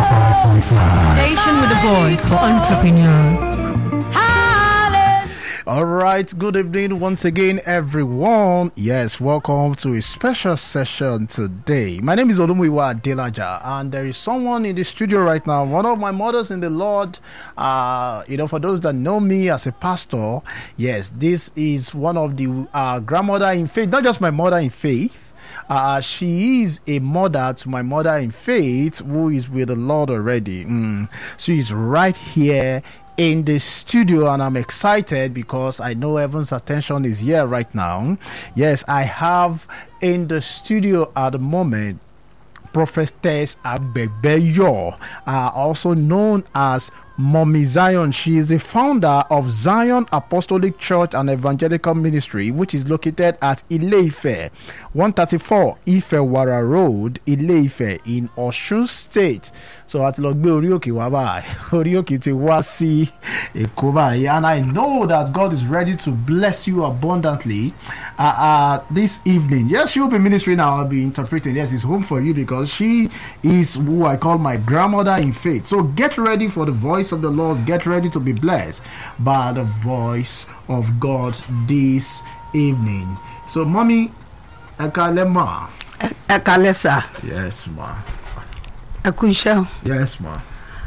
105.5. Station with a voice for entrepreneurs. All right, good evening once again, everyone. Yes, welcome to a special session today. My name is Olumuyiwa Delaja, and there is someone in the studio right now, one of my mothers in the Lord. Uh, you know, for those that know me as a pastor, yes, this is one of the uh, grandmother in faith, not just my mother in faith. Uh, she is a mother to my mother in faith who is with the Lord already. Mm. She is right here in the studio and I'm excited because I know Evan's attention is here right now. Yes, I have in the studio at the moment Prophetess Abebeyo, uh, also known as Mommy Zion. She is the founder of Zion Apostolic Church and Evangelical Ministry, which is located at Ileife, 134 Ifewara Road, Ileife in Osun State. So àti lọ gbé orí òkè wá báyìí orí òkè ti wá sí Èkó báyìí and I know that God is ready to bless you abundantly uh, uh, this evening. Yes, she will be ministering now. I'll be interpreting. Yes, it's home for you because she is who I call my grandmother in faith. So get ready for the voice of the Lord. Get ready to be blessed by the voice of God this evening. So, mommy, Ekalema. ẹ kalẹ sà Yes, ma. ẹ kú iṣẹ́ o. Yes, ma.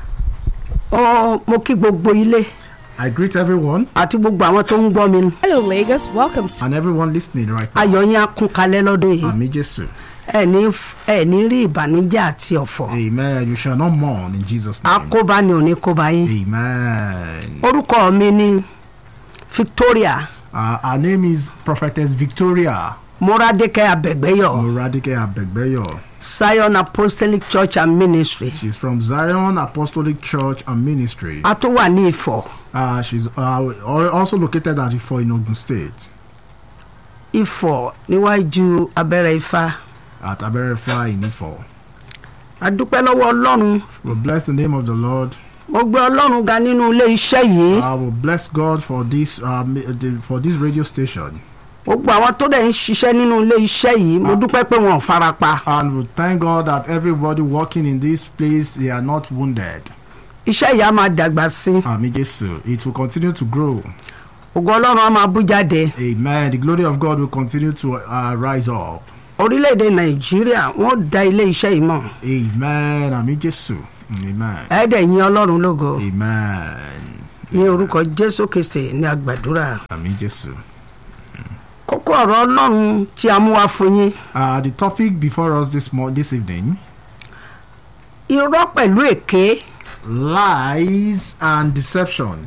ó mo kí gbogbo ilé I greet everyone àti gbogbo àwọn tó ń gbọ́ mi Hello, Lagos. Welcome to and everyone listening right now. ayọ̀ yín á kún kalẹ̀ lọ́dún yìí Ami Jesu. ẹ ní ẹ ní rí ìbànújẹ́ àti ọ̀fọ̀ Amen. You shall not mourn in Jesus' name. akóbá ni ò ní kóbá yín Amen. orúkọ mi ni Victoria Uh, our name is Prophetess Victoria Moradeke Abẹ̀gbẹ́yọ̀ Moradike Abegbeyo. Zion Apostolic Church and Ministry She's from Zion Apostolic Church and Ministry. a tó wà ní Ifọ̀ Uh, she's uh, al- also located at Ifo in Ogun State, Ifọ̀ níwájú abẹ́rẹ́ Ifá at Aberefa in Ifo. adúpẹ́ lọ́wọ́ Ọlọ́run We bless the name of the Lord. mo gbé Ọlọ́run ga nínú ilé iṣẹ́ yìí I will bless God for this uh, mi- the- for this radio station, gbogbo àwọn tó dẹ̀ ń ṣiṣẹ́ nínú ilé iṣẹ́ yìí mo dúpẹ́ pé wọn ò farapa and we thank God that everybody working in this place they are not wounded. iṣẹ́ yìí á máa dàgbà sí i Ami Jesu. It will continue to grow. ògo Ọlọ́run á máa bú jáde Amen. The glory of God will continue to uh, rise up. orílẹ̀-èdè Nàìjíríà wọ́n da ilé iṣẹ́ yìí mọ̀ Amen. Ami Jesu. Amen. ẹ̀ẹ́dẹ̀ yìn Ọlọ́run lógo Amen. ní orúkọ Jésù Kristi ní àgbàdúrà Ami Jesu. kókó ọ̀rọ̀ Ọlọ́run tí a mú wá fún yín Uh, the topic before us this mo- this evening: irọ́ pẹ̀lú èké lies and deception.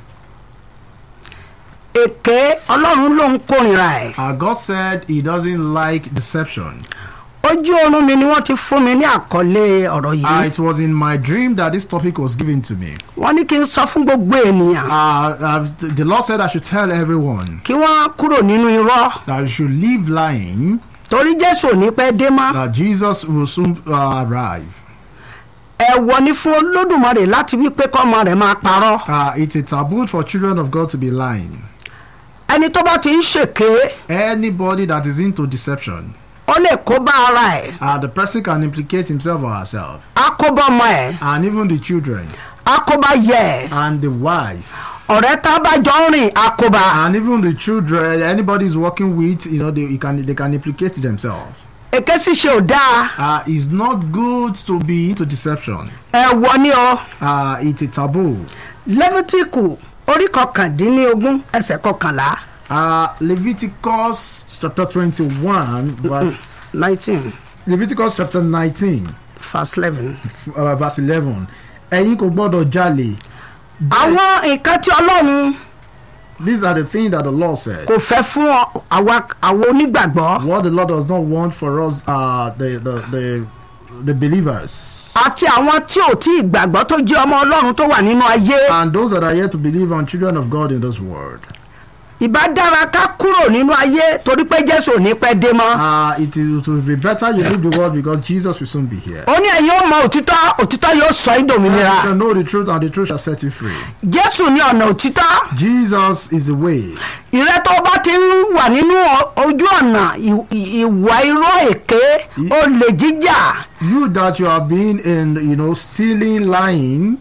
èké Ọlọ́run ló ń kórìíra ẹ̀ Uh, God said He doesn't like deception. ojú oorun mi ni wọ́n ti fún mi ní àkọlé ọ̀rọ̀ Uh, yìí it was in my dream that this topic was given to me. wọ́n ní kí n sọ fún gbogbo ènìyàn Uh, uh, th- the Lord said I should tell everyone kí wọ́n kúrò nínú irọ́ that you should leave lying. torí Jésù ò ní pẹ́ dé mọ́ That Jesus will soon uh, arrive. ẹ̀wọ̀ ni fún Olódùmarè láti wí pé kọ́mọ rẹ̀ máa parọ́ Uh, it's a taboo for children of God to be lying. ẹni tó bá ti ń ṣèké Anybody that is into deception, ó lè kó bá ara ẹ̀ uh, the person can implicate himself or herself, á kó bá ọmọ ẹ̀ and even the children, á kó bá yẹ ẹ̀ and the wife, ọ̀rẹ́ tá a bá jọ ń rìn á kó bá and even the children. Anybody is working with, you know, they you can they can implicate themselves. èké ṣíṣe ò dáa Uh, it's not good to be into deception. ẹ̀wọ̀ ni o Uh, it's a taboo. lẹ́fítíkù orí kọkàndínlógún ẹsẹ̀ kọkànlá Uh, Leviticus chapter 21, verse nineteen Leviticus chapter 19, verse eleven. uh, verse 11. Ẹ̀yin kò gbọ́dọ̀ jalè. àwọn nǹkan tí Ọlọ́run These are the things that the Lord said. kò fẹ́ fún ọ- àwa àwọn onígbàgbọ́ What the Lord does not want for us, uh, the, the, the, the believers. àti àwọn tí ò tí ì gbàgbọ́ tó jẹ́ ọmọ Ọlọ́run tó wà nínú ayé And those that are yet to believe and children of God in this world. ìbá dára ká kúrò nínú ayé torí pé jésù ò ní pẹ́ dé mọ́. Uh, it, is, it will be better you leave the world because Jesus will soon be here. ó ní ẹ̀yin ó mọ òtítọ́ òtítọ́ yóò sọ yín You dòmìnira shall know the truth and the truth shall set you free. jésù ní ọ̀nà òtítọ́ Jesus is the way. ìrẹ́ tó bá ti ń wà nínú ọ- ojú ọ̀nà ì- ì- ìwà irọ́ èké olè jíjà You that you have been in, you know, stealing, lying,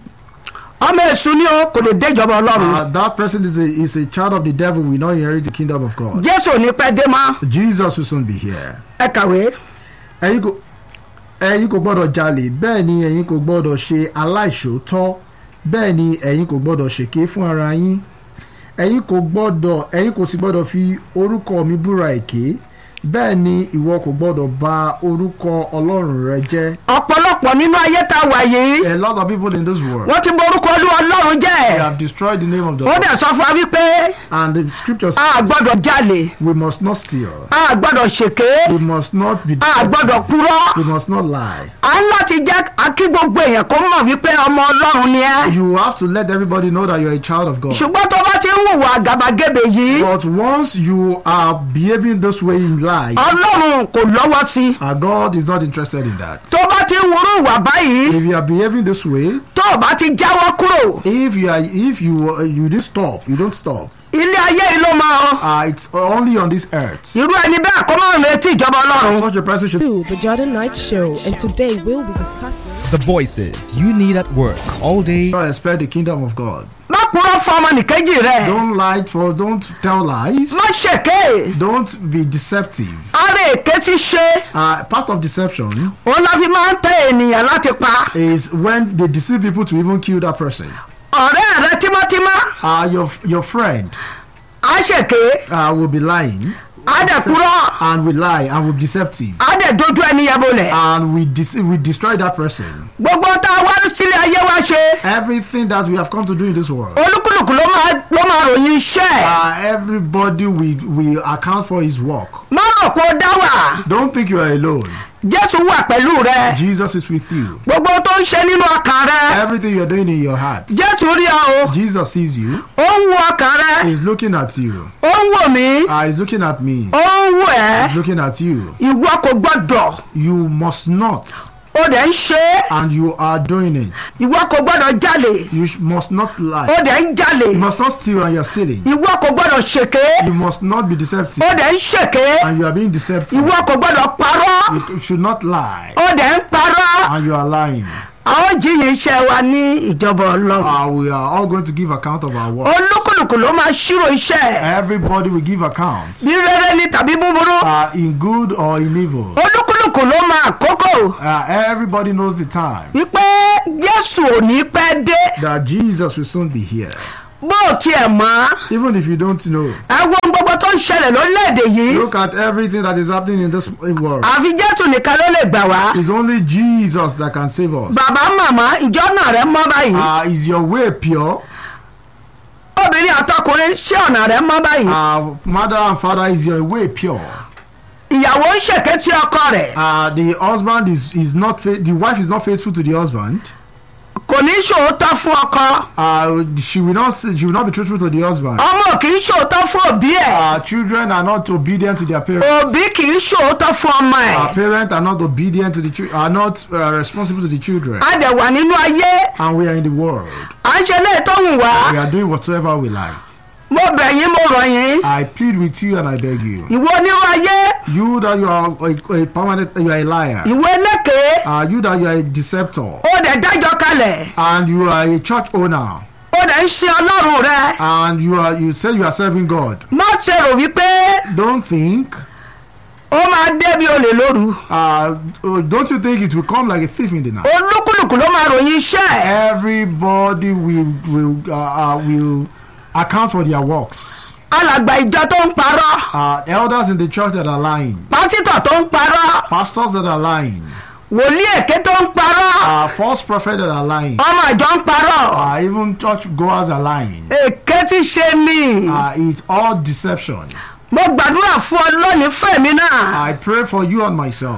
ọmọ èṣù ni ó kò lè dé ìjọba ọlọ́run uh, that person is a, is a child of the devil, will not inherit the kingdom of God. jésù ò ní pẹ́ dé mọ́ Jesus will soon be here. ẹ kàwé ẹ̀yin kò ẹ̀yin kò gbọ́dọ̀ jalè bẹ́ẹ̀ ni ẹ̀yin kò gbọ́dọ̀ ṣe aláìṣòótọ́ bẹ́ẹ̀ ni ẹ̀yin kò gbọ́dọ̀ ṣèké fún ara yín ẹ̀yin kò gbọ́dọ̀ ẹ̀yin kò sì gbọ́dọ̀ fi orúkọ mi búra èké bẹ́ẹ̀ ni ìwọ kò gbọ́dọ̀ bà orúkọ ọlọ́run rẹ jẹ́. ọ̀pọ̀lọpọ̀ nínú ayé tá a wà yìí a lot of people in this world wọ́n ti borúkọ olúwa ọlọ́run they jẹ́ have destroyed the name of the ó Lord dẹ̀ sọ fún wa wípé and the scripture a says gbọ́dọ̀ jalè we must not steal a gbọ́dọ̀ ṣèké we must not be a gbọ́dọ̀ purọ́ we must not lie a ń láti jẹ́ akí gbogbo èèyàn kó mọ̀ wípé ọmọ ọlọ́run ni ẹ́ you have to let everybody know that you are a child of God. ṣùgbọ́n tó bá ti ń hùwà àgàbàgebè yìí But once you are behaving this way in life, ọlọ́run kò lọ́wọ́ sí uh, God is not interested in that. tó bá ti ń wúrú ìwà báyìí If you are behaving this way, tó o bá ti jáwọ́ kúrò if you are, if you uh, you didn't stop, you don't stop. ilé ayé yìí ló máa Uh, it's only on this earth. irú ẹni bẹ́ẹ̀ kó máa retí ìjọba ọlọ́run Such a person should. to the Jordan Night Show, and today we'll be discussing. The voices you need at work all day. not expect the kingdom of God. má purọ́ fún ọmọnìkejì rẹ̀ Don't lie for. Don't tell lies. má ṣèké Don't be deceptive. ara èké ti ṣe Uh, part of deception òun la fi máa ń tẹ ènìyàn láti pa is when they deceive people to even kill that person. ọ̀rẹ́ rẹ tímọ́tímọ́ Uh, your your friend á ṣèké uh, will be lying á dẹ̀ purọ́ and will lie and will be deceptive. á dẹ̀ dojú ẹni yẹn bolẹ̀ and we dis- we destroy that person. gbogbo tá a wá sílé ayé wa ṣe Everything that we have come to do in this world, olúkúlùkù ló máa ló máa ròyìn iṣẹ́ ẹ̀ uh, everybody we we account for his work. má rò pé ó dá wà Don't think you are alone. jésù wà pẹ̀lú rẹ Jesus is with you. gbogbo tó ń ṣe nínú ọkàn rẹ Everything you are doing in your heart, jésù rí ọ o Jesus sees you. ó ń wo ọkàn rẹ He's looking at you. ó ń wò mí Uh, he's looking at me. ó ń wò ẹ́ He's looking at you. ìwọ kò gbọ́dọ̀ You must not, ó dẹ̀ ń ṣe é and you are doing it. ìwọ kò gbọ́dọ̀ jalè You sh- must not ó lie. dẹ̀ ń jalè You must not steal, and you are stealing. ìwọ kò gbọ́dọ̀ ṣèké You must not be deceptive, ó dẹ̀ ń ṣèké and you are being deceptive. ìwọ kò gbọ́dọ̀ parọ́ You should not lie, ó dẹ̀ ń parọ́ and you are lying. àwọn jíyìn iṣẹ́ wa ní ìjọba ọlọ́run Uh, we are all going to give account of our work. olúkúlùkù ló máa ṣírò iṣẹ́ ẹ̀ Everybody will give account, bí rere ni tàbí búburú uh, in good or in evil. olúkúlùkù ló máa àkókò Uh, everybody knows the time wípé jésù ò ní pẹ́ dé that Jesus will soon be here. bó o tiẹ̀ mọ́ Even if you don't know, ẹ wo ohun gbogbo tó ń ṣẹlẹ̀ lórílẹ̀‐èdè yìí look at everything that is happening in this world. àfi jésù nìkan ló lè gbà wá It's only Jesus that can save us. bàbá màmá ìjọ náà rẹ mọ́ báyìí Uh, is your way pure? obìnrin àtọkùnrin ṣé ọ̀nà rẹ mọ́ báyìí Uh, mother and father, is your way pure? ìyàwó ń ṣèké tí ọkọ rẹ̀ Uh, the husband is, is not fa- the wife is not faithful to the husband. kò ní ṣòótọ́ fún ọkọ Uh, she will not she will not be truthful to the husband. ọmọ kì í ṣòótọ́ fún òbí ẹ̀ Uh, children are not obedient to their parents. òbí kì í ṣòótọ́ fún ọmọ ẹ̀ Our parents are not obedient to the children, are not uh, responsible to the children. a dẹ̀ wà nínú ayé And we are in the world. à ń ṣe léè tó wù wá We are doing whatsoever we like. mo bẹ̀ yín mo rọ̀ yín I plead with you and I beg you. ìwọ onírú ayé You that you are a, a permanent, you are a liar. ìwọ eléke Uh, you that you are a deceptor. ó dẹ̀ dájọ́ kalẹ̀ And you are a church owner. ó dẹ̀ ń ṣe ọlọ́run rẹ And you are you say you are serving God. má ṣe rò wípé Don't think. ó máa débi olè lóru Uh, oh, don't you think it will come like a thief in the night? olúkúlùkù ló máa ròyìn iṣẹ́ ẹ̀ Everybody will will uh, uh, will account for their works. alàgbà ìjọ tó ń parọ́ Uh, elders in the church that are lying, pásítọ̀ tó ń parọ́ pastors that are lying, wòlíì èké tó ń parọ́ uh, false prophets that are lying, ọmọ ìjọ ń parọ́ uh, even church goers are lying. èké ti ṣe mí Uh, it's all deception. mo gbàdúrà fún ọ lónìí fún èmi náà I pray for you and myself.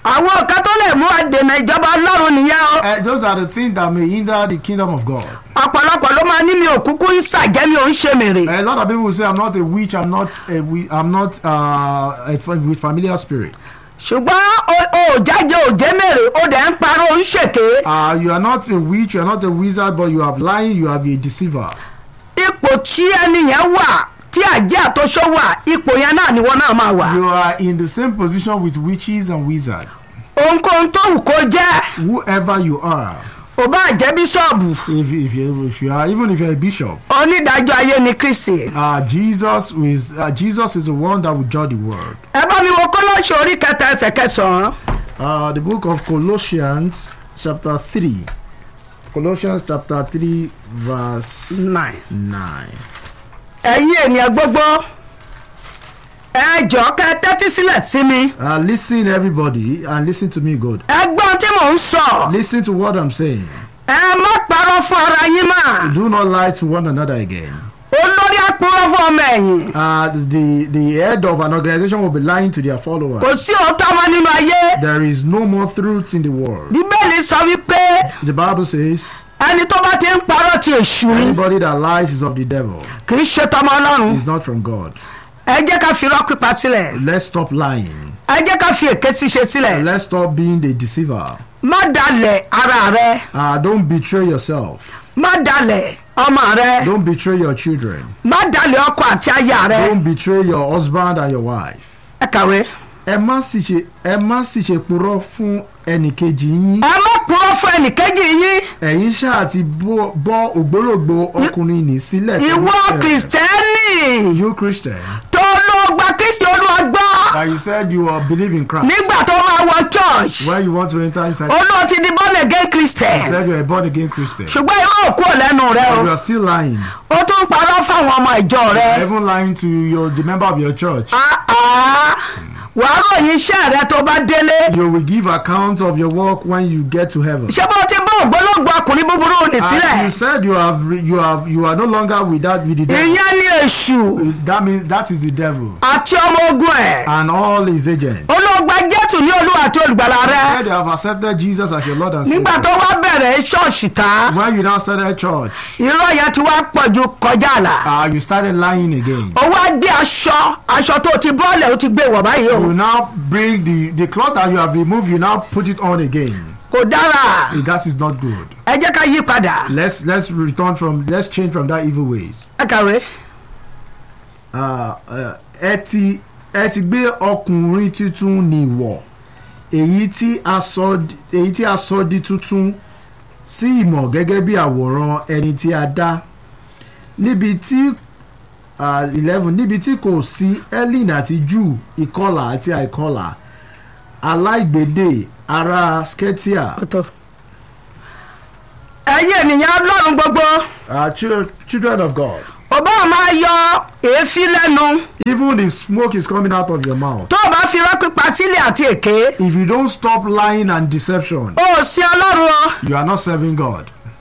àwọn kan tó lè mú àdènà ìjọba ọlọ́run nìyẹn o Uh, those are the things that may hinder the kingdom of God. ọ̀pọ̀lọpọ̀ ló máa ní mi ò kúkú ń ṣàjẹ́ mi ò ń ṣe mèrè A lot of people will say, "I'm not a witch. I'm not a wi- I'm not uh, a, fa- with familiar spirit." ṣùgbọ́n o- o ò jáde ò jẹ́ mèrè o dẹ̀ ń parọ́ ò ń ṣèké Uh, you are not a witch. You are not a wizard, but you are lying. You are a deceiver. ipò tí ẹni yẹn wà tí àjẹ́ àtọ́ṣọ́ wà ipò yẹn náà ni wọ́n náà máa wà You are in the same position with witches and wizards. ohunkóhun tó wù kó jẹ́ Whoever you are, ò bá jẹ́ bíṣọ̀bù if, if you if you are even if you're a bishop, onídàájọ́ ayé ni kristi uh, Jesus is uh, Jesus is the one that will judge the world. ẹ bá mi wo kọ́lọ́ọ̀ṣì orí kẹta ẹsẹ̀ kẹsàn-án Uh, the book of Colossians, chapter 3. Colossians chapter 3, verse nine. 9. ẹ̀yin ènìyàn gbogbo ẹ jọ̀ọ́ kẹ́ ẹ tẹ́tí sílẹ̀ sí mi Uh, listen, everybody, and listen to me, good. ẹ gbọ́n tí mò ń sọ Listen to what I'm saying. ẹ má parọ́ fún ara yín mà Do not lie to one another again. olórí àpòrọ̀ fún ọmọ ẹ̀yìn Uh, the, the head of an organization will be lying to their followers. kò sí òótọ́ mọ́ nínú ayé There is no more truth in the world. bíbélì sọ wípé The Bible says, ẹni tó bá ti ń parọ́ ti èṣù ni anybody that lies is of the devil, kì í ṣe tọmọ ọlọ́run is not from God. ẹ jẹ́ ká fi irọ́ pípa sílẹ̀ Let's stop lying. ẹ jẹ́ ká fi èké ṣíṣe sílẹ̀ Let's stop being the deceiver. má dalẹ̀ ara rẹ Uh, don't betray yourself. má dalẹ̀ ọmọ rẹ Don't betray your children. má dalẹ̀ ọkọ àti aya rẹ Don't betray your husband and your wife. ẹ kàwé. Ẹ má sì ṣe ẹ má sì ṣe purọ́ fún ẹnìkejì yín. ẹ má purọ́ fún ẹnìkejì yín Ẹ̀yin ṣáà ti bọ́ bọ́ ògbólógbò ọkùnrin nì sílẹ̀. pẹ̀lú ìwọ ẹ̀ṣẹ̀. kìrìsìtẹ́nì You Christian. tó ló gba kristi olúwa gbọ́ That you said you are believe in Christ. nígbà tó máa wọ church When you want to enter inside, olóò ti di born again you christian said you are a born again Christian. ṣùgbọ́n irọ́ òkú ò lẹ́nu rẹ But o you are still lying. ó tún ń parọ́ fáwọn ọmọ ìjọ You rẹ are even lying to your the member of your church. Ah, ah. wàá ròyìn iṣẹ́ rẹ tó bá délé You will give account of your work when you get to heaven. ṣé bó ti bá ògbólógbò ọkùnrin búburú ní And sílẹ̀ you said you have re- you have you are no longer with that with the devil. ìyẹn ní èṣù That means that is the devil àti ọmọ ogun ẹ̀ and all his agents. olóògbà jésù ní olúwa àti olùgbàlà rẹ Said you have accepted Jesus as your Lord and nígbà tó Savior. wá bẹ̀rẹ̀ ṣọ́ọ̀ṣì tán When you now started church, irọ́ yẹn ti wá pọ̀ ju kọjá àlà uh, you started lying again. ó wá gbé aṣọ aṣọ tó ti bọ́ọ̀lẹ̀ ó ti gbé wọ̀ báyìí o You now bring the the cloth that you have removed. You now put it on again. kò dára That is not good. ẹ jẹ́ ká yí padà Let's let's return from let's change from that evil ways. ẹ kàwé Ah, eh, ẹ ti ẹ ti gbé ọkùnrin tuntun nìwọ̀ èyí tí a sọ di- èyí tí a sọ di tuntun sí ìmọ̀ gẹ́gẹ́ bí àwòrán ẹni tí a dá níbi tí ah, eleven níbi tí kò sí ellen àti jew ìkọlà àti àìkọlà aláìgbédè ará sketia ọ̀tọ̀ ẹ̀yin ènìyàn ọlọ́run gbogbo ah, chil- children of God ò bá máa yọ èéfín lẹ́nu even if smoke is coming out of your mouth tó o bá fi irọ́ pípa sílẹ̀ àti èké if you don't stop lying and deception o ò sí ọlọ́run o you are not serving God.